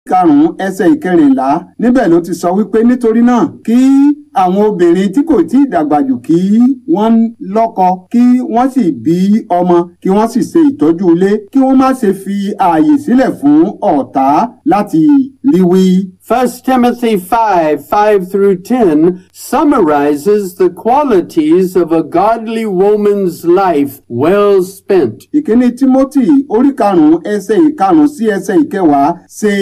karùn-ún ẹsẹ̀ ìkẹrìnlá níbẹ̀ ló ti sọ wípé nítorí náà kí àwọn obìnrin tí kò tí ì dàgbà jù kí wọ́n lọ́kọ kí wọ́n sì bí ọmọ kí wọ́n sì ṣe ìtọ́jú ilé kí wọ́n má ṣe fi ààyè sílẹ̀ fún ọ̀tá láti rí wí. 1 Timothy 5 5 through 10 summarizes the qualities of a godly woman's life well spent. ìkíní timothy orí karùnún ẹsẹ̀ ìkarùn sí ẹsẹ̀ ìkẹwàá ṣe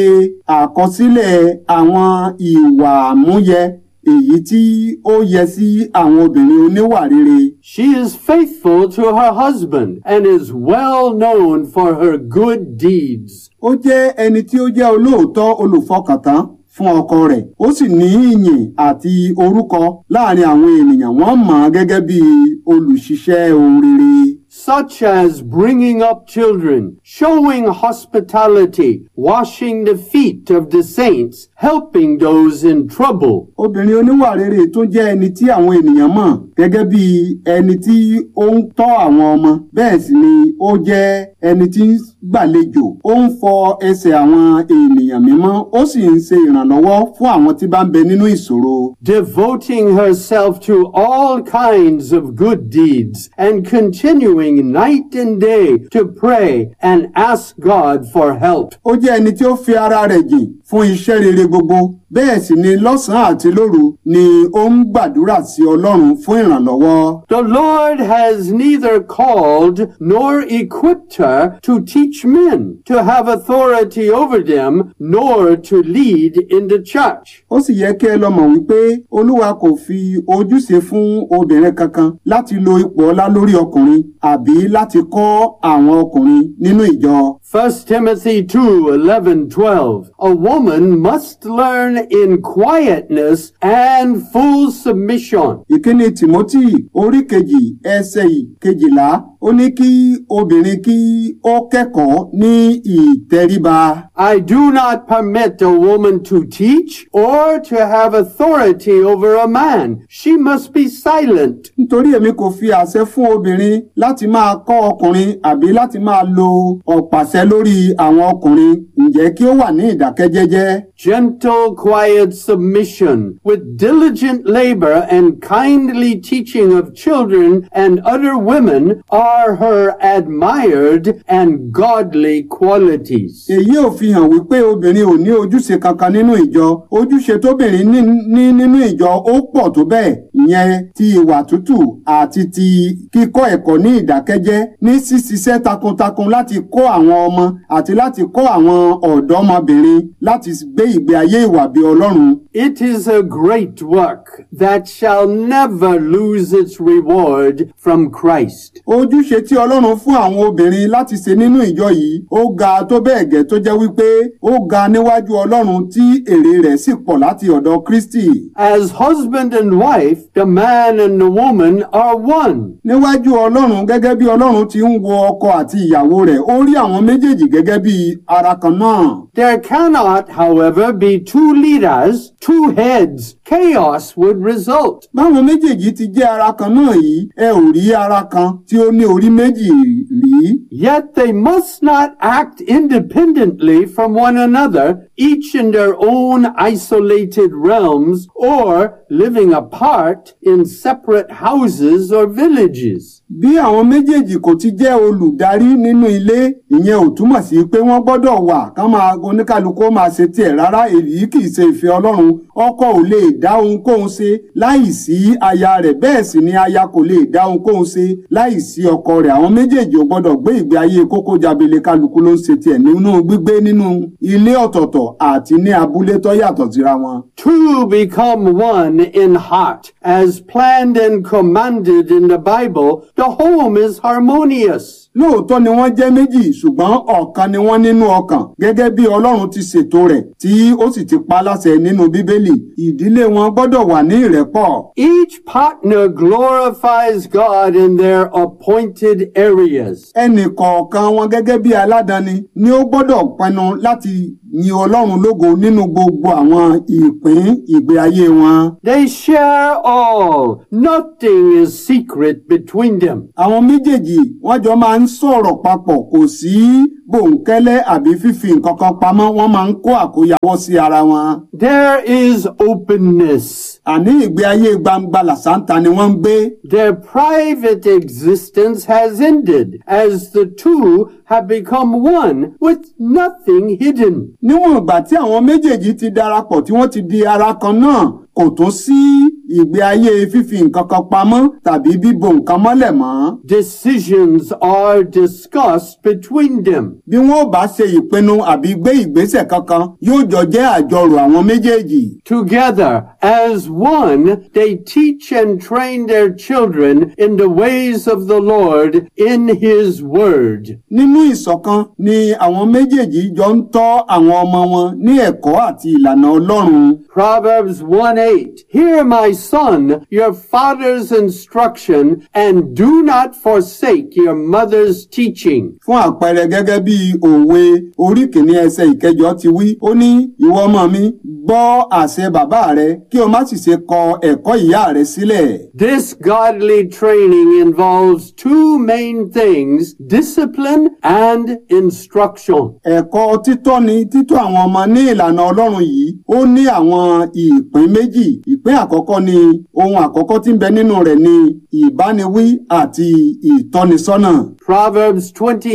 àkọsílẹ̀ àwọn ìwà àmúyẹ èyí tí ó yẹ sí àwọn obìnrin oníwà rere. She is faithful to her husband and is well known for her good deeds. ó jẹ́ ẹni tí ó jẹ́ olóòótọ́ olùfọkàntán fún ọkọ rẹ̀ ó sì ní ìyìn àti orúkọ láàrin àwọn ènìyàn wọ́n mọ̀ ọ́n gẹ́gẹ́ bí olùṣiṣẹ́ ohun rere. such as bringing up children, showing hospitality, washing the feet of the saints, helping those in trouble. obìnrin oníwà rere tó jẹ́ ẹni tí àwọn ènìyàn mọ̀ gẹ́gẹ́ bí ẹni tí ó ń tọ́ àwọn ọmọ bẹ́ẹ̀ sì ni ó jẹ́ ẹni tí ń gbàlejò ó ń fọ ẹsẹ̀ àwọn ènìyàn mímọ́ ó sì ń ṣe ìrànlọ́wọ́ fún àwọn tí bá ń bẹ nínú ìṣòro. devoting herself to all kinds of good deeds and continuing night and day to pray and ask God for help. ó jẹ́ ẹni tí ó fi ara rẹ̀ jìn fún iṣẹ́ rere gbogbo bẹ́ẹ̀ sì ni lọ́sàn-án àti lóru ni ó ń gbàdúrà sí ọlọ́run fún ìrànlọ́wọ́. The Lord has neither called nor equipped her to teach men, to have authority over them, nor to lead in the church. ó sì yẹ kí ẹ lọ mọ̀ wípé olúwa kò fi ojúṣe fún obìnrin kankan láti lo ipò ọlá lórí ọkùnrin àbí láti kọ́ àwọn ọkùnrin nínú ìjọ. 1 Timothy 2 11 12. A woman must learn in quietness and full submission. ìkíni timothy orí kejì ẹsẹ̀ kejìlá ó ní kí obìnrin kí ó kẹ́kọ̀ọ́ ní ìtẹríba. I do not permit a woman to teach or to have authority over a man. She must be silent. nítorí èmi kò fi àṣẹ fún obìnrin láti máa kọ́ ọkùnrin àbí láti máa lo ọ̀pàṣẹ lórí àwọn ọkùnrin ǹjẹ́ kí ó wà ní ìdákẹ́jẹ́jẹ́. Gentle, quiet submission with diligent labor and kindly teaching of children and other women are her admired and godly qualities. èyí ò fi hàn wípé obìnrin ò ní ojúṣe kankan nínú ìjọ ojúṣe tóbìnrin ní ní nínú ìjọ ó pọ̀ tó bẹ́ẹ̀ ìyẹn ti ìwà tútù àti ti kíkọ́ ẹ̀kọ́ ní ìdákẹ́jẹ́ ní ṣíṣiṣẹ́ takuntakun láti kọ́ àwọn ọmọ àti láti kọ́ àwọn ọ̀dọ́mọbìnrin láti gbé ìgbé ayé ìwà bí ọlọ́run It is a great work that shall never lose its reward from Christ. ojúṣe tí ọlọ́run fún àwọn obìnrin láti ṣe nínú ìjọ yìí ó ga tó bẹ́ẹ̀ gẹ́ tó jẹ́ wípé ó ga níwájú ọlọ́run tí èrè rẹ̀ sì pọ̀ láti ọ̀dọ̀ kristi. As husband and wife, the man and the woman are one. níwájú ọlọ́run gẹ́gẹ́ bí ọlọ́run ti ń wo ọkọ àti ìyàwó rẹ̀ ó rí àwọn méjèèjì gẹ́gẹ́ bí ara kan náà. There cannot, however, be two leaders, two heads. Chaos would result. báwọn méjèèjì ti jẹ́ ara kan náà yìí ẹ ò rí ara kan tí ó ní orí méjì rí. Yet they must not act independently from one another, each in their own isolated realms, or living apart in separate houses or villages. bí àwọn méjèèjì kò ti jẹ́ olùdarí nínú ilé ìyẹn ò túmọ̀ sí pé wọ́n gbọ́dọ̀ wà ká máa oníkálukú ó máa ṣe tiẹ̀ rárá èyí kì í ṣe ìfẹ́ ọlọ́run ọkọ ò lè dá ohunkóhun ṣe láì sí aya rẹ̀ bẹ́ẹ̀ sì ni aya kò lè dá ohunkóhun ṣe láì sí ọkọ rẹ̀ àwọn méjèèjì ò gbọ́dọ̀ gbé ìgbé ayé kókó jabele kálukú ló ń ṣe tiẹ̀ nínú gbígbé nínú ilé ọ̀tọ̀ọ̀tọ̀ àti ní abúlé tó yàtọ̀ síra wọn. Two become one in heart. As planned and commanded in the Bible, the home is harmonious. lóòótọ́ ni wọ́n jẹ́ méjì ṣùgbọ́n ọ̀kan ni wọ́n nínú ọkàn gẹ́gẹ́ bí ọlọ́run ti ṣètò rẹ̀ tí ó sì ti pa á láṣẹ nínú bíbélì ìdílé wọn gbọ́dọ̀ wà ní ìrẹ́pọ̀. Each partner glorifies God in their appointed areas. ẹnì kọ̀ọ̀kan wọn gẹ́gẹ́ bí aládàáni ni ó gbọ́dọ̀ pinnu láti yin ọlọ́run lógo nínú gbogbo àwọn ìpín ìgbé ayé wọn. They share all. Nothing is secret between them. àwọn méjèèjì wọ́n jọ máa ń sọ̀rọ̀ papọ̀ kò sí bòńkẹ́lẹ́ àbí fífi nǹkan kan pamọ́ wọ́n máa ń kó àkóyawọ́ sí ara wọn. There is openness. àní ìgbé ayé gbangba làṣántà ni wọ́n ń gbé. Their private existence has ended as the two have become one with nothing hidden. níwọ̀n ìgbà tí àwọn méjèèjì ti darapọ̀ tí wọ́n ti di ara kan náà kò tún sí ìgbé ayé fífi nǹkan kan pamọ́ tàbí bíbo nǹkan mọ́lẹ̀ mọ́. Decisions are discussed between them. bí wọ́n ò bá ṣe ìpinnu àbí gbé ìgbésẹ̀ kankan yóò jọ jẹ́ àjọrò àwọn méjèèjì. Together, as one, they teach and train their children in the ways of the Lord in His Word. nínú ìṣọ̀kan ni àwọn méjèèjì jọ ń tọ́ àwọn ọmọ wọn ní ẹ̀kọ́ àti ìlànà ọlọ́run. Proverbs 1 8. Hear, my son, your father's instruction, and do not forsake your mother's teaching. fún àpẹẹrẹ gẹ́gẹ́ bí òwe orí kìíní ẹsẹ̀ ìkẹjọ ti wí ó ní ìwọ ọmọ mi gbọ́ àṣẹ bàbá rẹ kí o má sì ṣe kọ ẹ̀kọ́ ìyá rẹ sílẹ̀. This godly training involves two main things discipline and instruction. ẹ̀kọ́ títọ́ni títọ́ àwọn ọmọ ní ìlànà ọlọ́run yìí ó ní àwọn ìpín méjì ìpín àkọ́kọ́ ni ohun àkọ́kọ́ tí ń bẹ nínú rẹ̀ ni ìbániwí àti ìtọ́nisọ́nà. Proverbs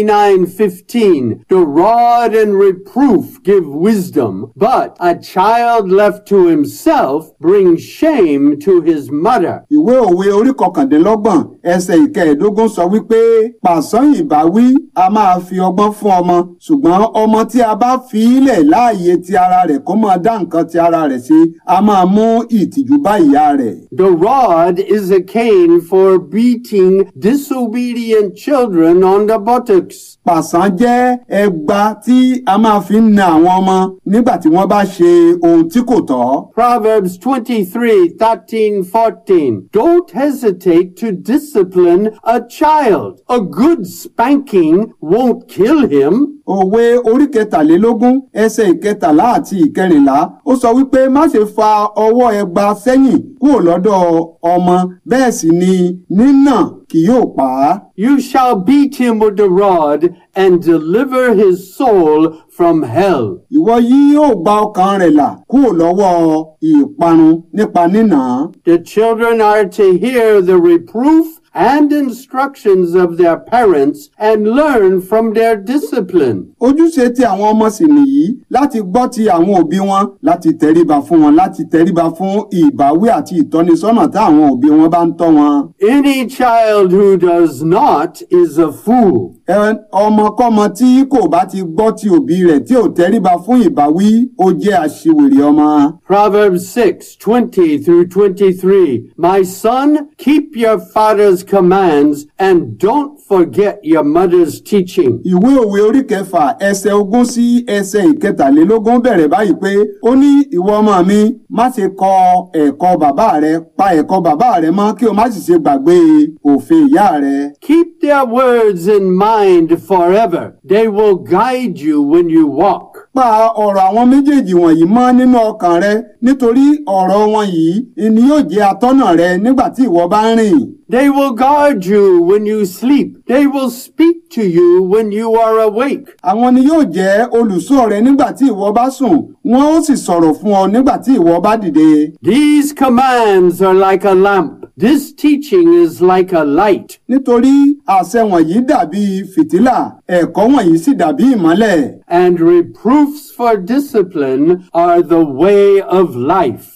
29:15 The rod and reproof give wisdom, but a child left to himself brings shame to his mother. ìwé òwe orí kọkàndínlọ́gbọ̀n ẹsẹ̀ ìkẹẹ̀ẹ́dógún sọ wípé pàṣán ìbáwí a máa fi ọgbọ́n fún ọmọ ṣùgbọ́n ọmọ tí a bá fi ilẹ̀ láàyè ti ara rẹ̀ kó máa dá nǹkan ti ara rẹ̀ ṣe a máa mú ìtìjú bá ìyá rẹ̀. The rod is a cane for beating disobedient children on the buttocks. pàṣán jẹ́ ẹgba tí a máa fi ń na àwọn ọmọ nígbà tí wọ́n bá ṣe ohun tí kò tọ́. Proverbs 23, 13, 14. Don't hesitate to discipline a child. A good spanking won't kill him. òwe orí kẹtàlélógún ẹsẹ̀ ìkẹtàlá àti ìkẹrìnlá ó sọ wípé má ṣe fa ọwọ́ ẹgba sẹ́yìn kúrò lọ́dọ̀ ọmọ bẹ́ẹ̀ sì ni nínà kì yóò pa á. You shall beat him with the rod and deliver his soul from hell. ìwọ yìí yóò gba ọkàn rẹ̀ là kúrò lọ́wọ́ ìparun nípa nínà. The children are to hear the reproof and instructions of their parents and learn from their discipline. ojúṣe tí àwọn ọmọ sì nìyí láti gbọ́ ti àwọn òbí wọn láti tẹríba fún wọn láti tẹríba fún ìbáwí àti ìtọ́nisọ́nà tí àwọn òbí wọn bá ń tọ́ wọn. Any child who does not is a fool. Ẹ- ọmọkọ́mọ tí kò bá ti gbọ́ ti òbí rẹ̀ tí ò tẹríba fún ìbáwí ó jẹ́ aṣiwèrè ọmọ. Proverbs 6, 20 through 23. My son, keep your father's commands and don't forget your mother's teaching. ìwé òwe orí kẹfà ẹsẹ̀ ogún sí ẹsẹ̀ ìkẹtàlélógún bẹ̀rẹ̀ báyìí pé ó ní ìwọ ọmọ mi má ṣe kọ ẹ̀kọ́ bàbá rẹ pa ẹ̀kọ́ bàbá rẹ mọ́ kí o má sì ṣe gbàgbé òfin ìyá rẹ. Keep their words in mind forever. They will guide you when you walk. pa ọ̀rọ̀ àwọn méjèèjì wọ̀nyí mọ́ nínú ọkàn rẹ nítorí ọ̀rọ̀ wọn yìí ni yóò jẹ́ atọ́nà rẹ nígbà tí ìwọ bá ń rìn. They will guard you when you sleep. They will speak to you when you are awake. àwọn ni yóò jẹ́ olùṣọ́ rẹ nígbà tí ìwọ bá sùn wọn ó sì sọ̀rọ̀ fún ọ nígbà tí ìwọ bá dìde. These commands are like a lamp. This teaching is like a light. nítorí àṣẹ wọ̀nyí dàbí fìtílà ẹ̀kọ́ wọ̀nyí sì dàbí ìmọ́lẹ̀. And reproofs for discipline are the way of life.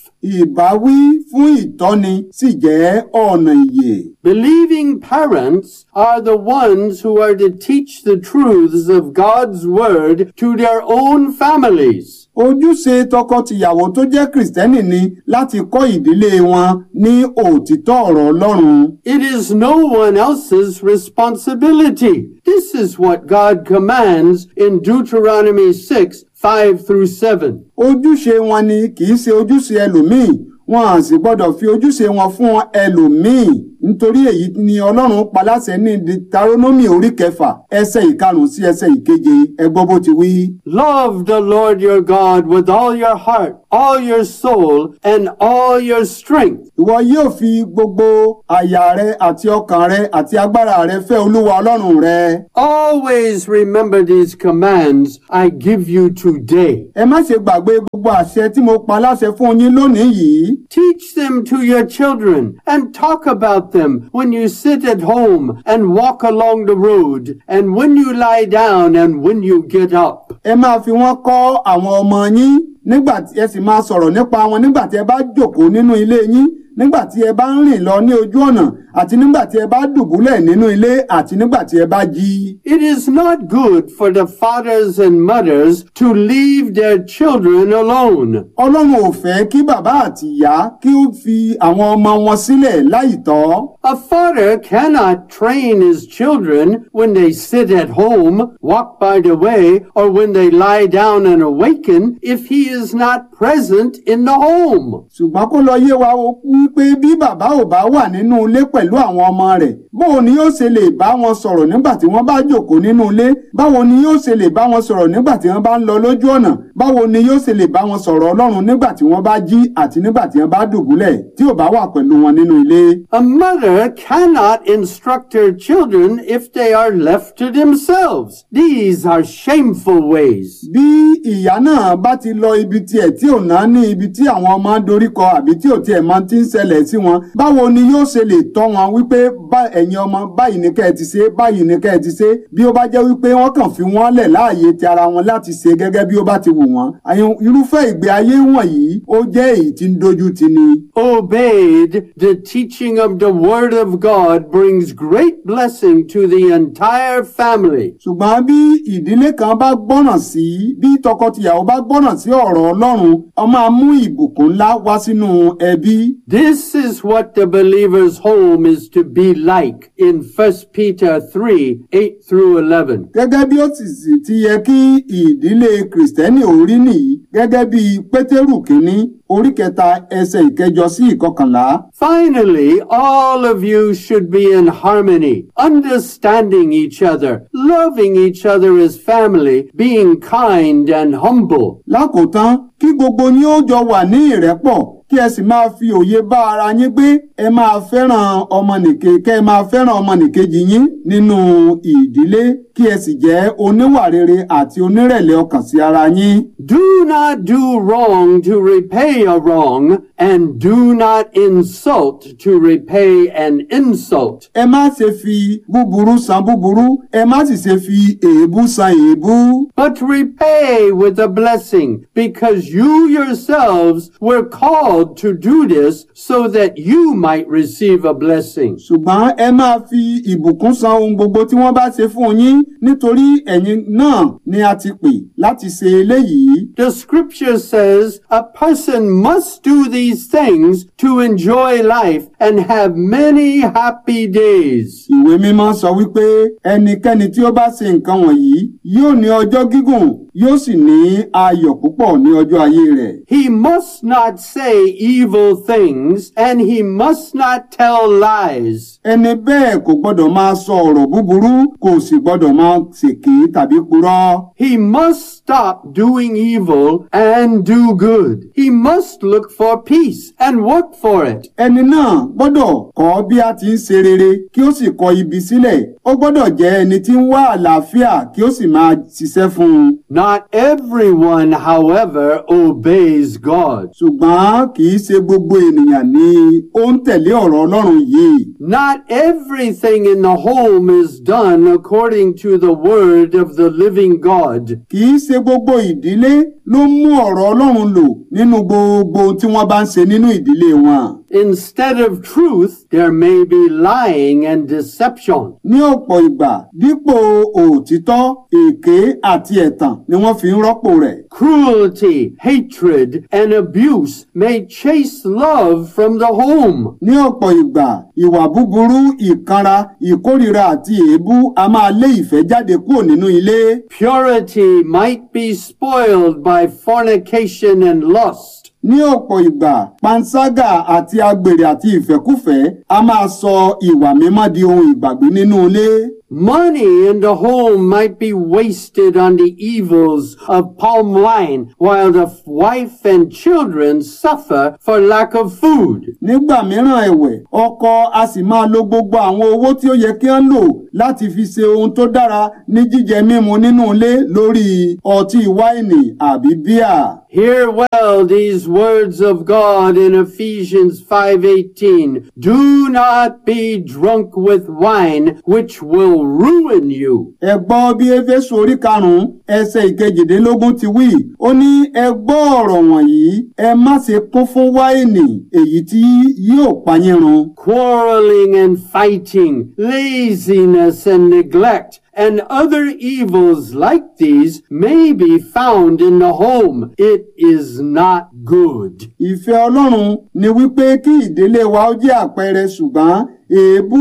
ìbáwí fún ìtọ́ni sì jẹ́ ọ̀nà ìyè. Believing parents are the ones who are to teach the truths of God's Word to their own families. ojúṣe tọkọtìyàwó tó jẹ́ kìrìsìtẹ́nì ni láti kọ́ ìdílé wọn ní òtítọ́ ọ̀rọ̀ ọlọ́run. It is no one else's responsibility. This is what God commands in Deuteronomy 6, 5 through 7. ojúṣe wọn ni kì í ṣe ojúṣe ẹlòmíì wọn à sì gbọ́dọ̀ fi ojúṣe wọn fún ẹlòmíì. nítorí èyí ni ọlọ́run paláṣẹ ní deuteronomy orí kẹfà ẹsẹ̀ ìkarùn sí ẹsẹ̀ ìkeje ẹ gbọ́ bó ti wí. Love the Lord your God with all your heart, all your soul, and all your strength. ìwọ yóò fi gbogbo àyà rẹ àti ọkàn rẹ àti agbára rẹ fẹ́ olúwa ọlọ́run rẹ. Always remember these commands I give you today. ẹ má ṣe gbàgbé gbogbo àṣẹ tí mo pa láṣẹ fún yín lónìí yìí. Teach them to your children and talk about them when you sit at home and walk along the road and when you lie down and when you get up. ẹ máa fi wọ́n kọ́ àwọn ọmọ yín nígbà tí ẹ sì máa sọ̀rọ̀ nípa wọn nígbà tí ẹ bá jókòó nínú ilé yín nígbà tí ẹ bá ń rìn lọ ní ojú ọ̀nà àti nígbà tí ẹ bá dùbúlẹ̀ nínú ilé àti nígbà tí ẹ bá jí. It is not good for the fathers and mothers to leave their children alone. ọlọ́run ò fẹ́ kí bàbá àti ìyá kí ó fi àwọn ọmọ wọn sílẹ̀ láìtọ́. A father cannot train his children when they sit at home, walk by the way, or when they lie down and awaken if he is not present in the home. ṣùgbọ́n kó lọ yé wa o wípé bí bàbá ò bá wà nínú ilé pẹ̀lú àwọn ọmọ rẹ̀ báwo ni yóò ṣe lè bá wọn sọ̀rọ̀ nígbà tí wọ́n bá jókòó nínú ilé báwo ni yóò ṣe lè bá wọn sọ̀rọ̀ nígbà tí wọ́n bá ń lọ lójú ọ̀nà báwo ni yóò ṣe lè bá wọn sọ̀rọ̀ ọlọ́run nígbà tí wọ́n bá jí àti nígbà tí wọ́n bá dùbúlẹ̀ tí ò bá wà pẹ̀lú wọn nínú ilé. A mother cannot instruct her children if they are left to themselves. These are shameful ways. bí ìyá náà bá ti lọ ibi tiẹ̀ tí ò ná ní ibi tí àwọn ọmọ ń doríkọ àbí tí ò tiẹ̀ máa ti ń ṣẹlẹ̀ sí wọn báwo ni yóò ṣe lè tọ́ wọn wípé bá ẹ̀yin ọmọ báyìí ní kẹ́ ẹ ti ṣe báyìí ní kẹ́ ẹ ti ṣe bí ó bá jẹ́ wípé wọ́n kàn fi wọ́n lẹ̀ láàyè ti ara wọn láti ṣe gẹ́gẹ́ bí ó bá ti wù wọ́n àyàn irúfẹ́ ìgbé ayé wọ̀nyí ó jẹ́ èyí tí ń dojú ti ni. Obeyed, the teaching of the Word of God brings great blessing to the entire family. ṣùgbọ́n bí ìdílé kan bá gbọ́ràn sí bí tọkọtìyàwó bá gbọ́ràn sí ọ̀rọ̀ ọlọ́run ó máa mú ìbùkún ńlá wá sínú ẹbí. This is what the believer's home is to be like in 1 Peter 3 8 through 11. gẹ́gẹ́ bí ó sì sì ti yẹ kí ìdílé kìrìsìtẹ́nì orí nìyí gẹ́gẹ́ bí pétérù kínní orí kẹta ẹsẹ̀ ìkẹjọ sí ìkọkànlá. Finally, all of you should be in harmony, understanding each other, loving each other as family, being kind and humble. lákòótán kí gbogbo yín ó jọ wà ní ìrẹ́pọ̀ kí ẹ sì máa fi òye bá ara yín gbé ẹ máa fẹ́ràn ọmọnìke kẹ́ ẹ máa fẹ́ràn ọmọnìkejì yín nínú ìdílé kí ẹ sì jẹ́ oníwà rere àti onírẹ̀lẹ̀ ọkàn sí ara yín. Do not do wrong to repay a wrong, and do not insult to repay an insult. ẹ má ṣe fi búburú san búburú ẹ má sì ṣe fi èébú san èébú. But repay with a blessing, because you yourselves were called to do this so that you might receive a blessing. ṣùgbọ́n ẹ máa fi ìbùkún san ohun gbogbo tí wọ́n bá ṣe fún yín nítorí ẹ̀yin náà ni a ti pè láti ṣe eléyìí. The scripture says a person must do these things to enjoy life and have many happy days. ìwé mímọ́ sọ wípé ẹnikẹ́ni tí ó bá ṣe nǹkan wọ̀nyí yóò ní ọjọ́ gígùn yóò sì ní ayọ̀ púpọ̀ ní ọjọ́ ayé rẹ̀. He must not say evil things and he must not tell lies. ẹni bẹ́ẹ̀ kò gbọ́dọ̀ máa sọ ọ̀rọ̀ búburú kò sì gbọ́dọ̀ máa ṣèké tàbí purọ́. He must stop doing evil and do good. He must look for peace and work for it. ẹni náà gbọ́dọ̀ kọ́ bí a ti ń ṣe rere kí ó sì kọ ibi sílẹ̀ ó gbọ́dọ̀ jẹ́ ẹni tí ń wá àlàáfíà kí ó sì máa ṣiṣẹ́ fún un. Not everyone, however, obeys God. ṣùgbọ́n kì í ṣe gbogbo ènìyàn ni ó ń tẹ̀lé ọ̀rọ̀ ọlọ́run yìí. Not everything in the home is done according to the word of the living God. kì í ṣe gbogbo ìdílé ló mú ọ̀rọ̀ ọlọ́run lò nínú gbogbo ohun tí wọ́n bá ń ṣe nínú ìdílé wọn. Instead of truth, there may be lying and deception. ní ọ̀pọ̀ ìgbà dípò òtítọ́ èké àti ẹ̀tàn ni wọ́n fi ń rọ́pò rẹ̀. Cruelty, hatred, and abuse may chase love from the home. ní ọ̀pọ̀ ìgbà ìwà búburú ìkanra ìkórìíra àti èébú a máa lé ìfẹ́ jáde kúrò nínú ilé. Purity might be spoiled by fornication and lust. ní ọ̀pọ̀ ìgbà panṣágà àti agbèrè àti ìfẹ́kúfẹ̀ẹ́ a máa sọ ìwà mímọ́ di ohun ìgbàgbé nínú ilé. Money in the home might be wasted on the evils of palm wine while the wife and children suffer for lack of food. nígbà mìíràn ẹ̀wẹ̀ ọkọ a sì máa lo gbogbo àwọn owó tí ó yẹ kí wọ́n lò láti fi ṣe ohun tó dára ní jíjẹ mímu nínú ilé lórí ọtí wáìnì àbí bíà. Hear well these words of God in Ephesians 5:18. Do not be drunk with wine which will ruin you. ẹ gbọ́ bí éfésù orí karùn-ún ẹsẹ̀ ìkejìdínlógún ti wí ó ní ẹ gbọ́ ọ̀rọ̀ wọ̀nyí ẹ má ṣe kún fún wáìnì èyí tí yóò pa yín run. Quarreling and fighting, laziness and neglect, and other evils like these may be found in the home. It is not good. ìfẹ́ ọlọ́run ni wípé kí ìdílé wa ó jẹ́ àpẹẹrẹ ṣùgbọ́n èébú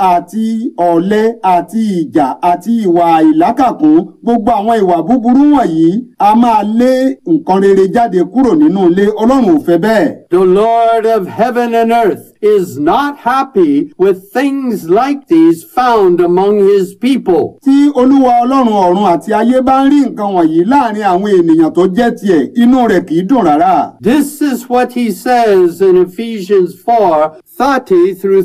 àti ọ̀lẹ àti ìjà àti ìwà ìlákàkún gbogbo àwọn ìwà búburú wọ̀nyí a máa lé nǹkan rere jáde kúrò nínú ilé ọlọ́run ò fẹ́ bẹ́ẹ̀. The Lord of heaven and earth is not happy with things like these found among his people. tí olúwa ọlọ́run ọ̀run àti ayé bá ń rí nǹkan wọ̀nyí láàrin àwọn ènìyàn tó jẹ́ tiẹ̀ inú rẹ̀ kì í dùn rárá. This is what he says in Ephesians 4 30 through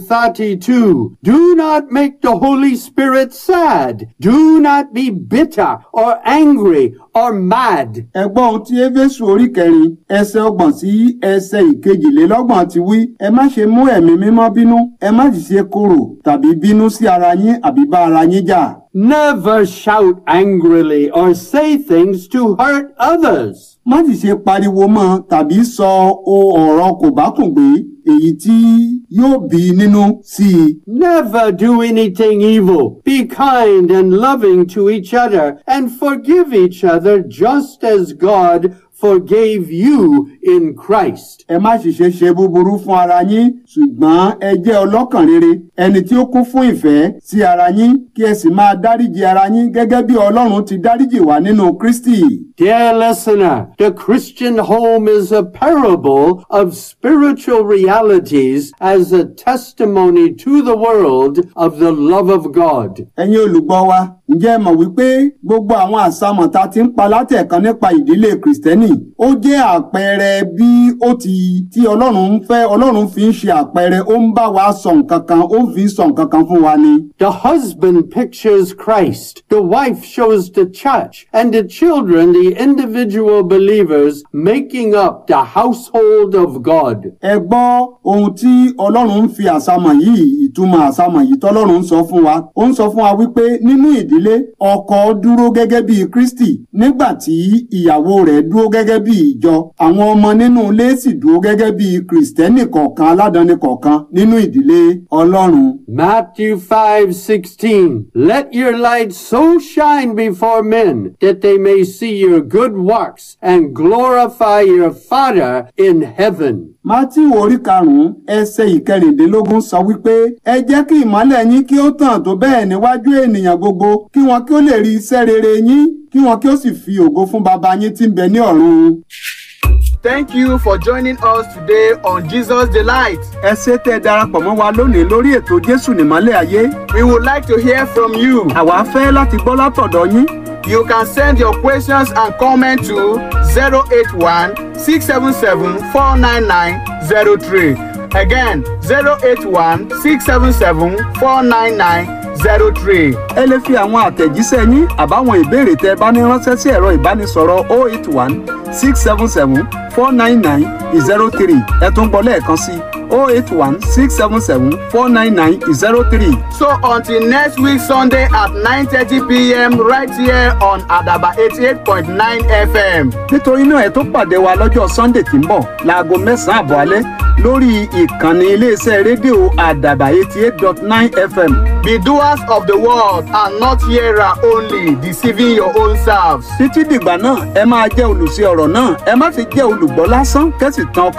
32. Do not make the Holy Spirit sad. Do not be bitter or angry or mad. ẹ gbọ́ ohun tí éfésù orí kẹrin ẹsẹ̀ ọgbọ̀n sí ẹsẹ̀ ìkejìlélọ́gbọ̀n ti wí ẹ má ṣe mú ẹ̀mí mímọ́ bínú ẹ má sì ṣe korò tàbí bínú sí ara yín àbí bá ara yín jà. Never shout angrily or say things to hurt others. má sì ṣe pariwo mọ́ tàbí sọ o ọ̀rọ̀ kò bá kùn gbé èyí tí yóò bí nínú sí i. Never do anything evil. Be kind and loving to each other and forgive each other just as God forgave you in Christ. ẹ má sì ṣe ṣe búburú fún ara yín ṣùgbọ́n ẹ jẹ́ ọlọ́kàn rere ẹni tí ó kún fún ìfẹ́ sí ara yín kí ẹ sì máa dáríji ara yín gẹ́gẹ́ bí ọlọ́run ti dáríjì wá nínú kristi. Dear listener, the Christian home is a parable of spiritual realities as a testimony to the world of the love of God. ẹ̀yin olùgbọ́ wa ǹjẹ́ ẹ mọ̀ wípé gbogbo àwọn àsámọ̀ tá a ti ń pa látẹ̀kan nípa ìdílé kìrìsìtẹ́nì ó jẹ́ àpẹẹrẹ bí ó ti tí ọlọ́run ń fẹ́ ọlọ́run fi ń ṣe àpẹẹrẹ ó ń bá wa sọ nǹkan kan ó ń fi sọ nǹkan kan fún wa ni. The husband pictures Christ, the wife shows the church, and the children the individual believers making up the household of God. ẹ gbọ́ ohun tí ọlọ́run ń fi àsámọ̀ yìí ìtumọ̀ àsámọ̀ yìí tọ́lọ́run ń sọ fún wa ó ń sọ fún wa wípé nínú ìdílé ọkọ dúró gẹ́gẹ́ bí kristi nígbà tí ìyàwó rẹ̀ dúró gẹ́gẹ́ bí ìjọ àwọn ọmọ nínú ilé sì dúró gẹ́gẹ́ bí kristẹni kọ̀ọ̀kan aládàáni kọ̀ọ̀kan nínú ìdílé ọlọ́run. Matthew 5:16 Let your light so shine before men that they may see your good works and glorify your Father in heaven. Mátíù orí karùn-ún ẹsẹ̀ ìkẹrìndínlógún sọ wípé ẹ jẹ́ kí ìmọ́lẹ̀ yín kí ó tàn tó bẹ́ẹ̀ níwájú ènìyàn gbogbo kí wọn kí ó lè rí iṣẹ́ rere yín kí wọn kí ó sì fi ògo fún baba yín tí ń bẹ ní ọ̀run. Thank you for joining us today on Jesus Delight. ẹ ṣé tẹ́ ẹ darapọ̀ mọ́ wa lónìí lórí ètò Jésù nímọ́lẹ̀ ayé We would like to hear from you. àwa fẹ́ láti gbọ́ látọ̀dọ̀ yín You can send your questions and comments to 081 677 49903. Again, 081 677 49903. ẹ lè fi àwọn àtẹ̀jíṣẹ́ yín àbáwọn ìbéèrè tẹ́ ẹ bá ní ránṣẹ́ sí ẹ̀rọ ìbánisọ̀rọ̀ 081 677 499 03 ẹ tún gbọ́ lẹ́ẹ̀kan sí 081 677 499 03. So until next week Sunday at 9:30 p.m. right here on Adaba 88.9 FM. nítorí náà ẹ tó pàdé wa lọ́jọ́ sunday tí ń bọ̀ láago mẹ́sàn-án àbọ̀ alẹ́ lórí ìkànnì iléeṣẹ́ rédíò àdàbà eighty eight dot nine fm. Be doers of the word and not hearer only, deceiving your own selves. títí dìgbà náà ẹ máa jẹ́ olùṣe ọ̀rọ̀ náà ẹ má fi jẹ́ olùgbọ́ lásán kẹ́sì tán ọkàn